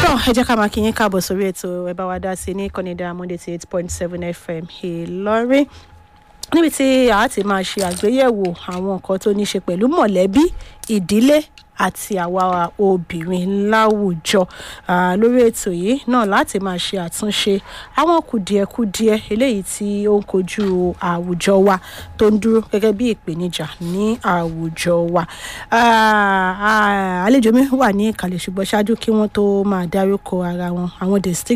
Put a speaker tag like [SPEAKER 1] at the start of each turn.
[SPEAKER 1] tó ẹ jẹ́ ká máa kí yín káàbọ̀ sórí ètò ẹ bá wa dá sí ní kọ́nìdá monday eight point seven fm ìlọrin níbi tí a ti máa ṣe àgbéyẹ̀wò àwọn nǹkan tó ní ṣe pẹ̀lú mọ̀lẹ́bí ìdílé àti àwa obìnrin láwùjọ lórí ètò yìí náà láti máa ṣe àtúnṣe àwọn kùdìẹ̀kudiẹ eléyìí tí ó ń kojú àwùjọ wa tó ń dúró gẹ́gẹ́ bí ìpèníjà ní àwùjọ wa àlejò mi wà ní ìkàlẹ̀ ṣùgbọ́n ṣáájú kí wọ́n tó máa dárúkọ ara wọn àwọn